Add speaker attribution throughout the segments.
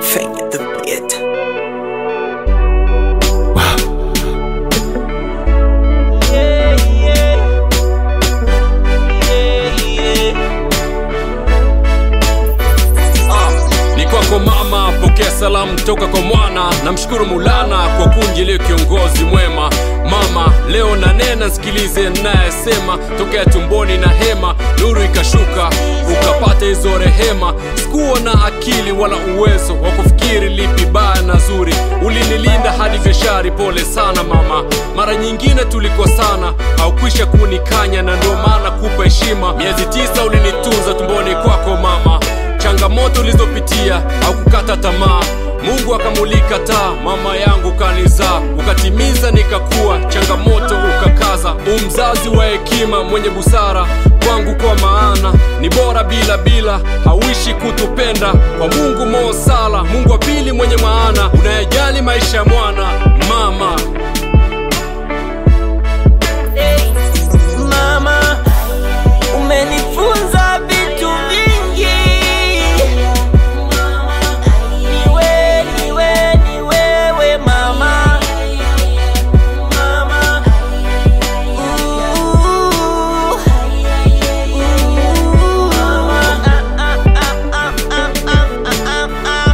Speaker 1: Fanya the beat.
Speaker 2: ni kwako mama, pokea salamu toka kwa mwana. Namshukuru Maulana kwa kunjilia kiongozi mwema. Mama, leo nanena, nsikilize nayesema, tokea tumboni na hema, nuru ikashuka, ukapata hizo rehema. Sikuwa na akili wala uwezo wa kufikiri lipi baya na zuri, ulinilinda hadi gashari. Pole sana mama, mara nyingine tulikosana, haukwisha kunikanya, na ndio maana kupa heshima. Miezi tisa ulinitunza tumboni kwako mama changamoto ulizopitia au kukata tamaa mungu akamulika taa mama yangu kanizaa ukatimiza nikakuwa changamoto ukakaza umzazi wa hekima mwenye busara kwangu kwa maana ni bora bila bila hauishi kutupenda kwa mungu moosala mungu wa pili mwenye maana unayejali maisha ya mwana mama
Speaker 3: Mama, umenifunza vitu vingi. Niwe, niwe, ni wewe mama. Mama. Ooh. Ooh. Mama. Ah, ah, ah, ah, ah, ah, ah, ah.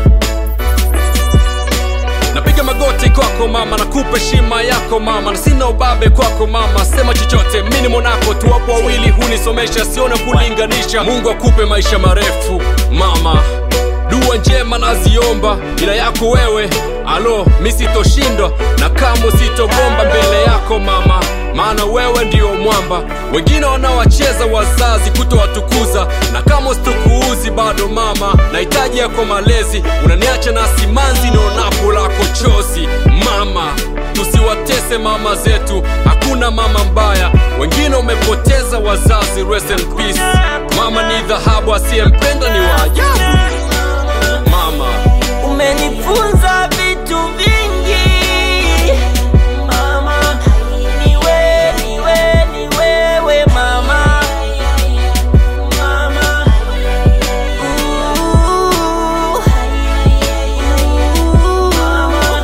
Speaker 2: napiga magoti kwako mama nakupa heshima yako mama na sina ubabe kwako mama sema chochote mini monako tuwapo wawili hunisomesha siona kulinganisha mungu akupe maisha marefu mama dua njema naziomba ila yako wewe alo mi sitoshindwa na kamo sitogomba mbele yako mama maana wewe ndio mwamba wengine wanawacheza wazazi kutowatukuza na kama sitokuuzi bado mama nahitaji yako malezi unaniacha na simanzi nionapo lako chozi mama tusiwatese mama zetu hakuna mama mbaya wengine umepoteza wazazi rest in peace mama ni dhahabu asiyempenda ni waajabu mama
Speaker 3: umenifunza vitu vingi mama niwe niwe ni wewe mama mama Ooh. Ooh. mama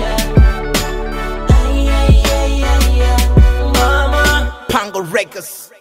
Speaker 1: Pango Records.